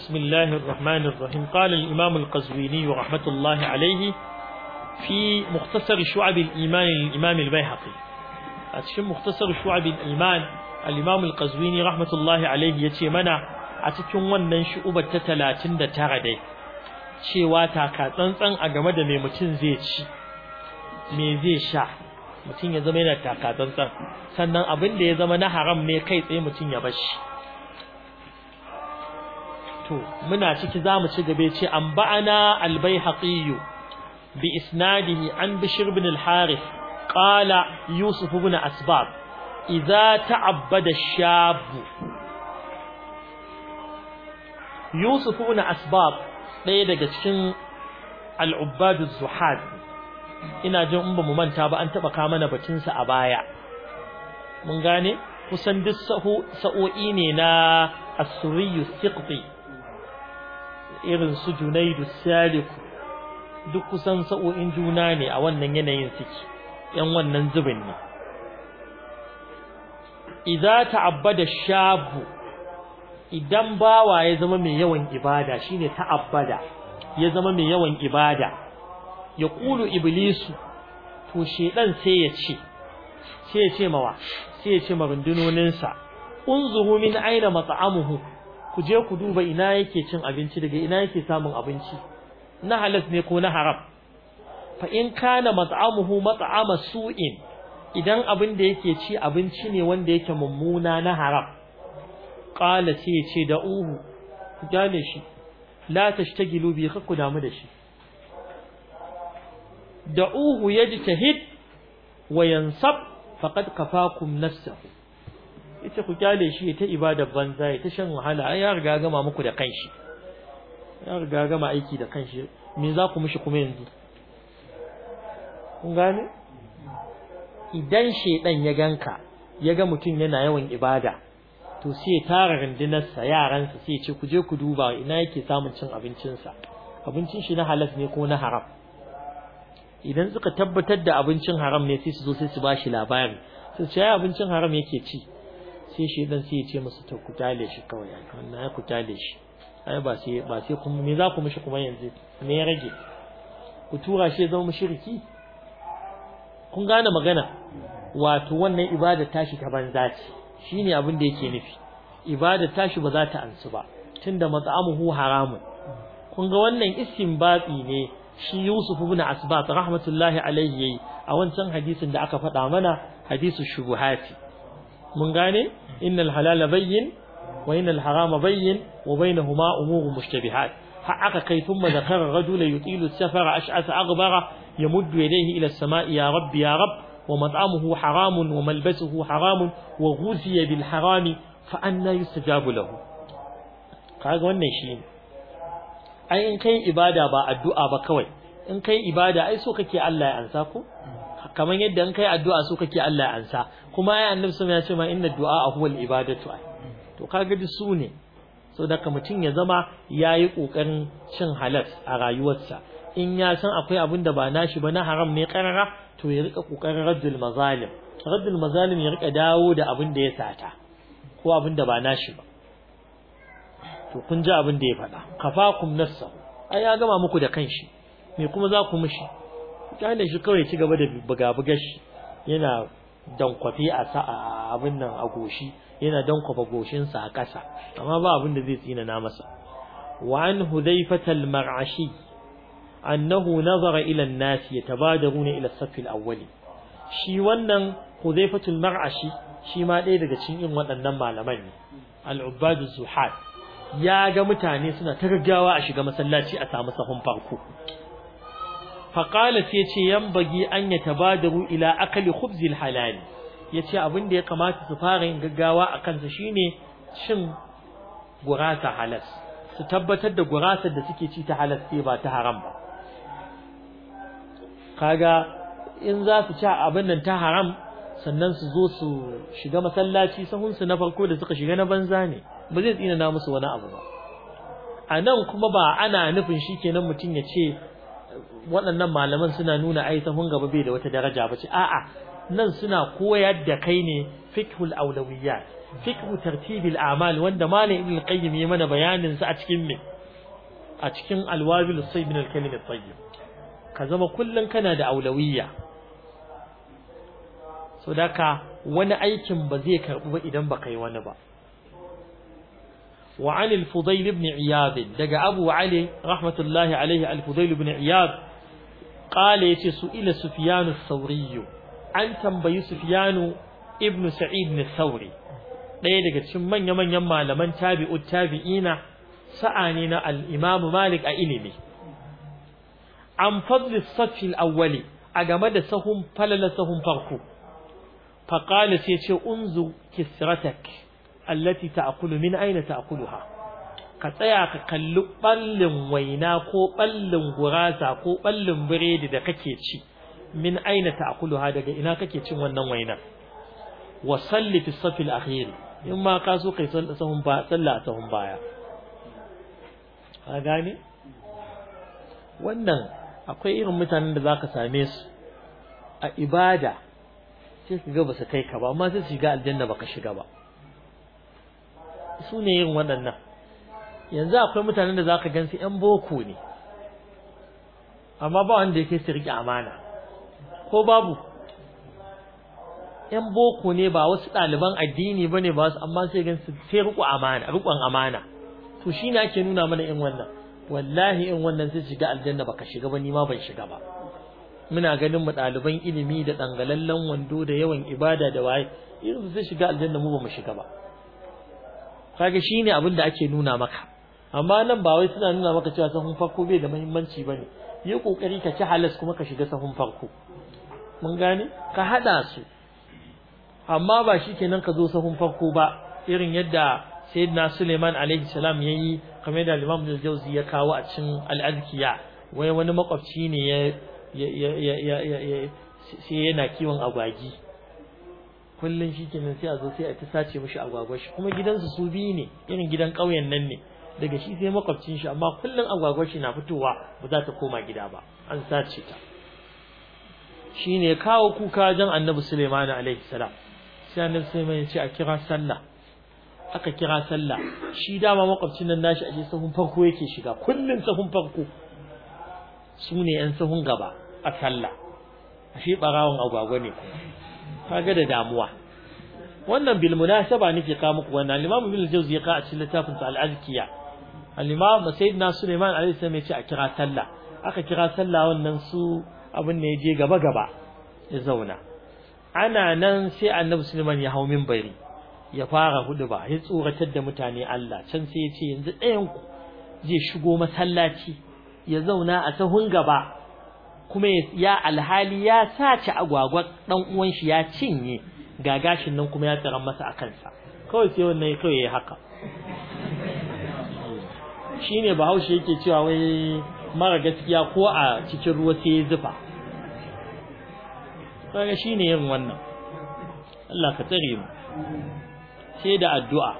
بسم الله الرحمن الرحيم قال الإمام القزويني رحمة الله عليه في مختصر شعب الإيمان للإمام البيهقي أتشم مختصر شعب الإيمان الإمام القزويني رحمة الله عليه يتي منا أتكون ونن شعوبة تتلاتين دا تغدي cewa taka tsantsan a game da mai mutum zai ci me zai sha mutum ya zama yana taka tsantsan sannan abin da ya zama na haram ne kai tsaye mutum ya bashi to muna ciki zamu ci gabe ce an ba'ana al-baihaqi bi isnadihi an bishr ibn al-harith qala yusuf ibn asbab idza ta'abbada ash-shab yusuf ibn asbab ɗaya daga cikin al-ubbad az-zuhad ina jin in ba mu manta ba an taba ka mana batun sa a baya mun gane kusan duk sa'o'i ne na as-suriyyu siqti irin su Junaidu Saliku duk kusan sa'o'in juna ne a wannan yanayin suke yan wannan zubin ne idza ta'abbada shabu idan bawa ya zama mai yawan ibada shine ta'abbada ya zama mai yawan ibada ya kulu iblisu to shedan sai ya ce sai ya ce mawa sai ya ce marundunoninsa unzuru min aina mat'amuhu ku je ku duba ina yake cin abinci daga ina yake samun abinci na halas ne ko na haram fa in kana mat'amuhu mat'ama su'in idan abin da yake ci abinci ne wanda yake mummuna na haram qala sai ya ce da uhu ku gane shi la tashtagilu bi ku damu da shi da uhu yajtahid wa yansab faqad kafakum nafsahu ita ku kyale shi ta ibadar banza ya ta shan wahala ai ya riga gama muku da kanshi ya riga gama aiki da kanshi me za ku mishi kuma yanzu kun gane idan shedan ya ganka ya ga mutum yana yawan ibada to sai ya tara rundunarsa yaransa sai ya ce ku je ku duba ina yake samun cin abincinsa abincin shi na halas ne ko na haram idan suka tabbatar da abincin haram ne sai su zo sai su bashi labari sai ce abincin haram yake ci sai shi dan sai ya ce musu to ku tale shi kawai wannan ya ku tale shi ai ba sai ba sai kuma me za ku mishi kuma yanzu me ya rage ku tura shi zama mushriki kun gane magana wato wannan ibada tashi ta banza ce shine abin da yake nufi ibada tashi ba za ta ansu ba tunda mat'amuhu haramun kun ga wannan istinbati ne shi Yusuf ibn Asbat rahmatullahi alayhi yayi a wancan hadisin da aka faɗa mana hadisu shubuhati mun gane innal halala bayyin wa innal harama bayyin wa bainahuma umurun mushtabihat har aka kai thumma zakara rajula yutilu safara ash'asa aghbara yamuddu yadayhi ila as-sama'i ya rabbi ya rabb wa mat'amuhu haramun wa malbasuhu haramun wa ghuziya bil harami fa anna yustajabu lahu kaga wannan shi ai in kai ibada ba addu'a ba kawai in kai ibada ai so kake Allah ya ansa ko kamar yadda in kai addu'a so kake Allah ya ansa kuma ai annabi sallallahu ya ce ma inna du'a huwa al-ibadatu to kaga duk su ne so da mutum ya zama yayi kokarin cin halal a rayuwarsa in ya san akwai abin da ba nashi ba na haram ne karara to ya rika kokarin raddul mazalim raddul mazalim ya rika dawo da abin da ya sata ko abin da ba nashi ba to kun ji abin da ya faɗa kafakum nafsa ai ya gama muku da kanshi me kuma za ku mishi kyale shi kawai ci gaba da buga-buga shi yana dankwafe a sa'a abin nan a goshi yana dankwafa goshinsa a ƙasa amma ba abin da zai tsina na masa wa an hudhaifata al-mar'ashi annahu nazara ila an-nas yatabadaruna ila as-saff al-awwali shi wannan hudhaifatu al-mar'ashi shi ma ɗaya daga cikin irin waɗannan malaman ne al-ubbad az-zuhad ya ga mutane suna ta gaggawa a shiga masallaci a samu sahun farko faƙalat ya ce yan bagi an ya tabadaru ila akali khubzil halali ya ce abin da ya kamata su fara yin gaggawa a kansa shine cin gurasa halas su tabbatar da gurasar da suke ci ta halas sai ba ta haram ba kaga in za su ci abin nan ta haram sannan su zo su shiga masallaci sahunsu na farko da suka shiga na banza ne ba zai tsina na musu wani abu ba a nan kuma ba ana nufin shi kenan mutum ya ce waɗannan malaman suna nuna ai sahun gaba bai da wata daraja ba ce a'a nan suna koyar da kai ne fiqhul awlawiyat fiqhu tartibil a'mal wanda malam ibn al-qayyim ya mana bayanin sa a cikin me a cikin alwabil sayyid min al-kalim at-tayyib ka zama kullun kana da aulawiyya so daka wani aikin ba zai karbu ba idan baka yi wani ba wa an al-fudayl ibn iyad daga abu ali rahmatullahi alayhi al-fudayl ibn iyad qala yace su ila sufyan ath-thawri an tambayi sufyan ibn sa'id ath-thawri ɗaya daga cikin manya-manyan malaman tabi'ut tabi'ina sa'a ne na al-imam malik a ilimi an fadli as-saff al-awwali a game da sahun falala sahun farko فقال سيتي انظر كسرتك التي تأكل من أين تأكلها كتايا كاللو بلن وينا كو بلن غراسا كو بلن بريد دا كيتشي من أين تأكلها دا إنا كيتشي ونن وينا وصلي في الصف الأخير إما كاسو كي سهم با صلى سهم بايا gane wannan akwai irin mutanen da zaka same su a ibada sai ka ga ba su kai ka ba amma sai su shiga aljanna baka shiga ba su ne yin waɗannan yanzu akwai mutanen da zaka gansu ƴan boko ne amma ba wanda yake su riƙe amana ko babu ƴan boko ne ba wasu ɗaliban addini bane ba wasu amma sai gansu sai riƙo amana riƙon amana to shine ake nuna mana in wannan wallahi in wannan sai shiga aljanna baka shiga ba ni ma ban shiga ba muna ganin mu ɗaliban ilimi da dangalallen wando da yawan ibada da waye irin sai shiga aljanna mu ba mu shiga ba kaga shine abin da ake nuna maka amma nan ba wai suna nuna maka cewa sahun farko bai da muhimmanci bane yi kokari ka ci halas kuma ka shiga sahun farko mun gane ka hada su amma ba shikenan ka zo sahun farko ba irin yadda sayyidina Suleiman alaihi salam yayi kamar da Imam Al-Jawzi ya kawo a cikin Al-Azkiya wai wani makwabci ne ya sai yana kiwon agwagi kullun shikenan sai a zo sai a ta sace mishi agwagwa shi kuma gidansu su biyu ne irin gidan ƙauyen nan ne daga shi sai makwabcin shi amma kullun agwagwa shi na fitowa ba za ta koma gida ba an sace ta shine kawo kuka jan Annabi Sulaiman alaihi salam sai Annabi Sulaiman ya ce a kira sallah aka kira sallah shi dama makwabcin nan nashi a sahun farko yake shiga kullun sahun farko su ne ‘yan sahun gaba a sallah ashe ɓarawon agwagwa ne kaga da damuwa wannan bil munasaba nake ka muku wannan al-imam ibn al-jawzi ya ka a cikin littafin sa al-azkiya al-imam sayyidina sulaiman alayhi salam ya ce a kira sallah aka kira sallah wannan su abin ne je gaba gaba ya zauna ana nan sai annabi sulaiman ya hau minbari ya fara hudu ba ya tsoratar da mutane Allah can sai ya ce yanzu ɗayan ku zai shigo masallaci ya zauna a sahun gaba kuma ya alhali ya sace agwagwa dan uwan shi ya cinye ga gashin nan kuma ya tsara masa a kansa kawai sai wannan kawai yayi haka shine bahaushe yake cewa wai mara gaskiya ko a cikin ruwa sai ya zufa kaga shine yin wannan Allah ka tsare mu sai da addu'a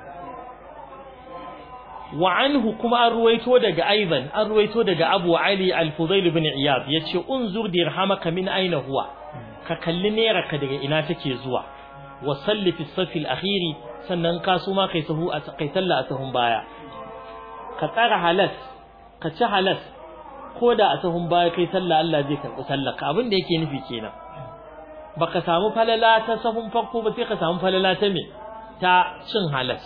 wa anhu kuma an ruwaito daga aidan an ruwaito daga Abu Ali Al-Fudail ibn Iyad yace unzur dirhamaka min aina huwa ka kalli neraka daga ina take zuwa wa salli fi safil akhiri sannan ka so ma kai sahu a kai sallah a sahun baya ka tsara halas ka ci halas ko da a sahun baya kai sallah Allah zai karɓi sallah ka abin da yake nufi kenan baka samu falala ta sahun farko ba sai ka samu falala ta me ta cin halas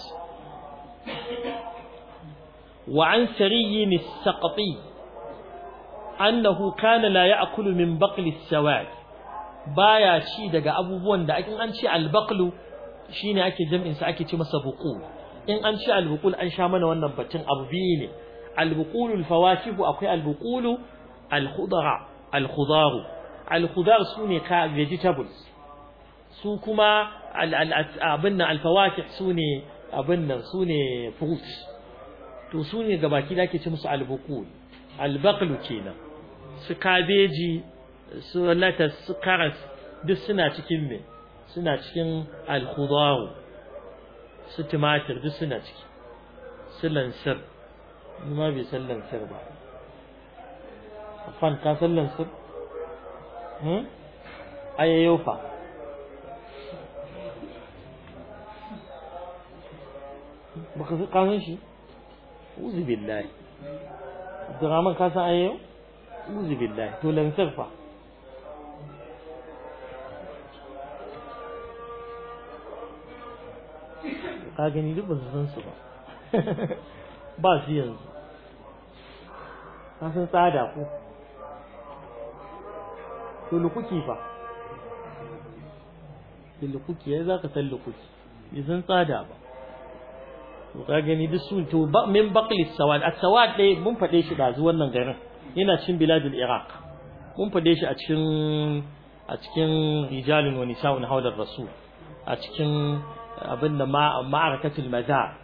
وعن سري السقطي أنه كان لا يأكل من بقل السواد baya ci daga abubuwan da in an ci albaqlu shine ake jam'in sa ake ci masa buqul in an ci albuqul an sha mana wannan batun abu biyu ne albuqulul fawakih akwai albuqulu alkhudara alkhudaru alkhudar sune ka vegetables su kuma abin nan alfawakih sune abin nan sune fruits to su ne gabaki da ake ce musu albukul albaqlu kenan su kabeji su latas su karas duk suna cikin me suna cikin alkhudar su tumatir duk suna ciki su lansir ma bai san lansir ba afan ka san lansir hmm ayayyo fa baka san shi uzu billahi Abdurrahman ka san ayyo uzu billahi to lan sarfa ka gani duk ba su san su ba ba su yanzu ka san tsada ko to lukuki fa to lukuki ya za ka san lukuki bai san tsada ba to ka gani duk su to min baqli sawad as-sawad dai mun fade shi da zuwan nan garin yana cikin biladul iraq mun fade shi a cikin a cikin rijalun wa nisa'un hawlar rasul a cikin abin da ma'arakatul maza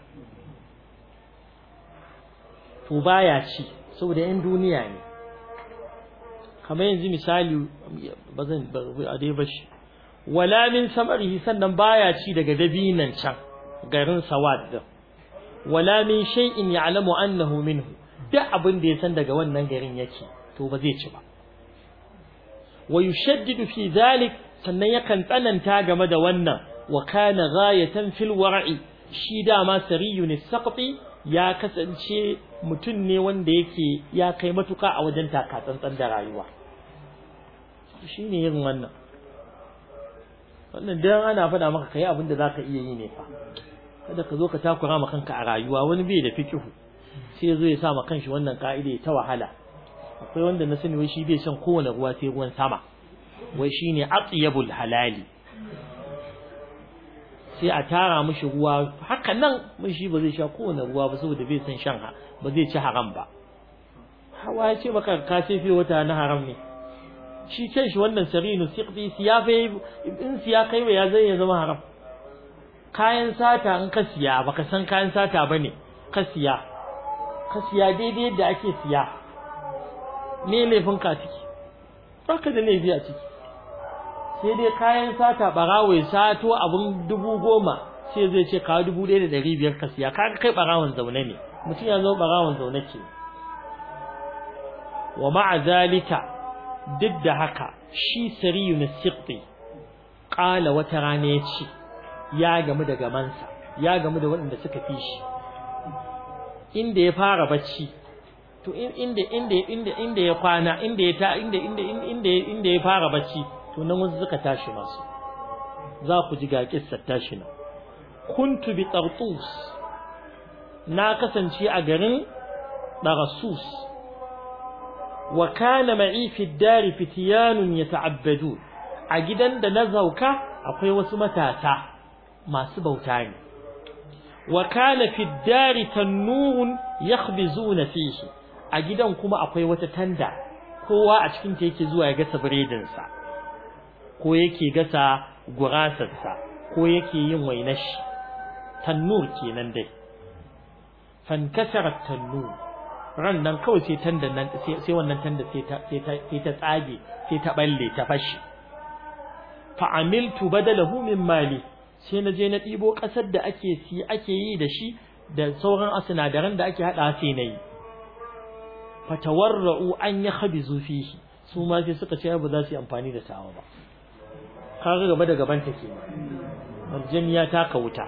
to baya ci saboda yan duniya ne kamar yanzu misali bazan a dai bashi wala min samarihi sannan baya ci daga dabinan can garin sawad din wala min shay'in ya'lamu annahu minhu duk abin da ya san daga wannan garin yake to ba zai ci ba wa yushaddidu fi dhalik sannan yakan tsananta game da wannan wa kana ghayatan fil war'i shi dama sariyun saqti ya kasance mutum ne wanda yake ya kai matuka a wajen takatsantsan da rayuwa shine yin wannan wannan dan ana faɗa maka kai abin da zaka iya yi ne fa kada ka zo ka takura ma kanka a rayuwa wani bai da fikihu sai zo ya sa ma kanshi wannan ka'ida ta wahala akwai wanda na sani wai shi bai shan kowane ruwa sai ruwan sama wai shine atyabul halali sai a tara mishi ruwa haka nan mun shi ba zai sha kowane ruwa ba saboda bai san shan ha ba zai ci haram ba hawa ya ce maka ka sai fi wata na haram ne shi kan shi wannan sarinu siqdi siyafa in siya kai ya zai ya zama haram kayan sata in ka siya baka san kayan sata bane ka siya ka siya daidai yadda ake siya me laifin ka ciki baka da laifi a ciki sai dai kayan sata barawo ya sato abun dubu goma sai zai ce kawo dubu ɗaya da ɗari biyar ka siya kaga kai barawon zaune ne mutum ya zo barawon zaune ke wa ma'a zalika duk da haka shi sariyu na siqti ƙala wata rana ya ce ya gamu da gamansa ya gamu da waɗanda suka fi shi inda ya fara bacci to inda inda inda inda ya kwana inda ya ta inda inda inda inda ya fara bacci to nan wasu suka tashi masu za ku ji ga kissar tashi nan kuntu bi tartus na kasance a garin Darasus wa kana ma'i fi dari fitiyanun yata'abbadu a gidan da na zauka akwai wasu matasa masu bauta ne wa kana fi dari tannurun yakhbizuna fihi a gidan kuma akwai wata tanda kowa a cikin ta yake zuwa ya gasa biredin sa ko yake gasa gurasar sa ko yake yin wainar shi tannur kenan dai fankasara tannur ran nan kawai sai tandan nan sai wannan tanda sai ta sai ta sai ta tsage sai ta balle ta fashi fa amiltu badalahu min mali sai na je na ɗibo ƙasar da ake si ake yi da shi da sauran sinadaran da ake haɗa sai na yi fatawarra'u an ya khabizu fihi su ma sai suka ce ba za su yi amfani da tawa ba kaga gaba da gaban ta kenan aljaniya ta ka wuta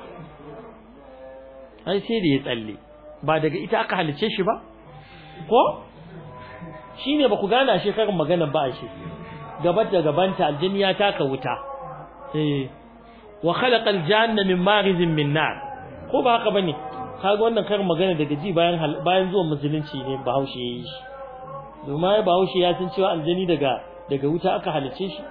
ai sai da ya tsalle ba daga ita aka halice shi ba ko shine ba ku gana shi karin magana ba shi gaba da gabanta aljaniya ta ka wuta eh wa khalaqa aljanna min marizin min nar ko ba haka bane kaga wannan karin magana daga ji bayan bayan zuwan musulunci ne Bahaushe yayi shi domin Bahaushe ya san cewa aljani daga daga wuta aka halice shi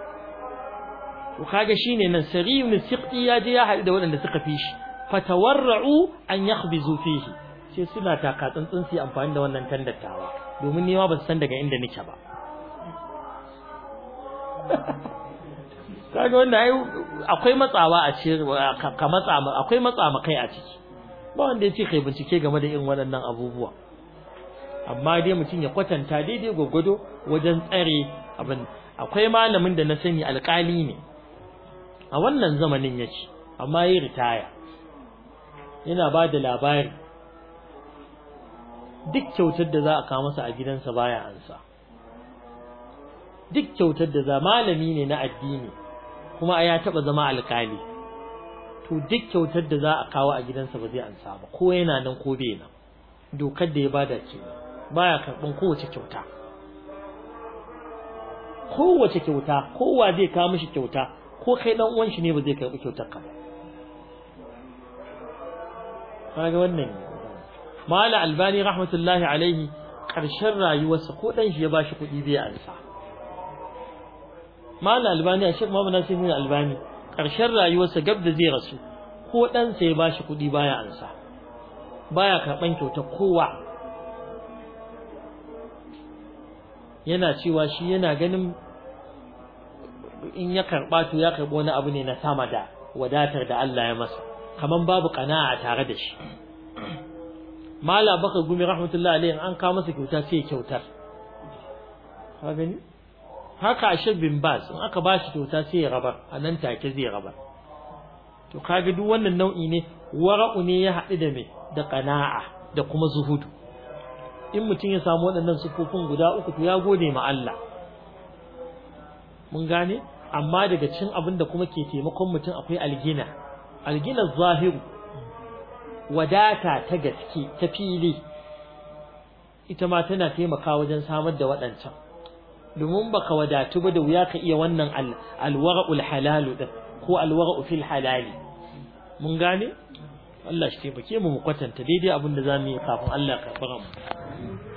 to kaga shine nan sariyun siqti ya je ya haɗu da waɗanda suka fi shi fatawarra'u an yakhbizu fihi sai suna taka tsantsin su amfani da wannan tandattawa domin ni ma ba san daga inda nake ba kaga wannan ai akwai matsawa a ce ka matsa akwai matsa kai a ciki ba wanda ya ce kai bincike game da irin waɗannan abubuwa amma dai mutum ya kwatanta daidai gwaggwado wajen tsare abin akwai malamin da na sani alƙali ne a wannan zamanin yake amma yi ritaya yana ba da labari duk kyautar da za a kawo masa a gidansa baya ansa duk kyautar da za malami ne na addini kuma ya taba zama alkali to to duk kyautar da za a kawo a gidansa ba zai ansa ba ko yana nan ko bai nan dokar da ya bada ke baya karɓan kowace kyauta kowace kyauta kowa zai kawo mishi kyauta ko kai dan uwan shi ne ba zai karɓi kyautar ka ba kaga wannan mala albani rahmatullahi alaihi ƙarshen rayuwarsa ko dan shi ya bashi kuɗi bai ansa mala albani a shek muhammad nasir albani ƙarshen rayuwarsa gab da zai rasu ko ɗansa ya bashi kuɗi baya ansa baya karɓan kyautar kowa yana cewa shi yana ganin in ya karɓa to ya karɓi wani abu ne na sama da wadatar da Allah ya masa kaman babu qana'a tare da shi mala baka gumi rahmatullahi alaihi an kawo masa kyauta sai ya kyautar ka gani haka ashir bin bas in aka bashi kyauta sai ya rabar a nan take zai rabar to kaga duk wannan nau'i ne wara'u ne ya haɗu da me da qana'a da kuma zuhudu in mutum ya samu waɗannan sufofin guda uku to ya gode ma Allah mun gane amma daga cin abin da kuma ke taimakon mutum akwai algina algina zahiru wadata ta gaske ta fili ita ma tana taimakawa wajen samar da waɗancan domin baka wadatu ba da wuya ka iya wannan alwara'ul halalu din ko alwara'u fil halali mun gane Allah shi taimake mu mu kwatanta daidai abin da zamu yi kafin Allah ya karɓi mu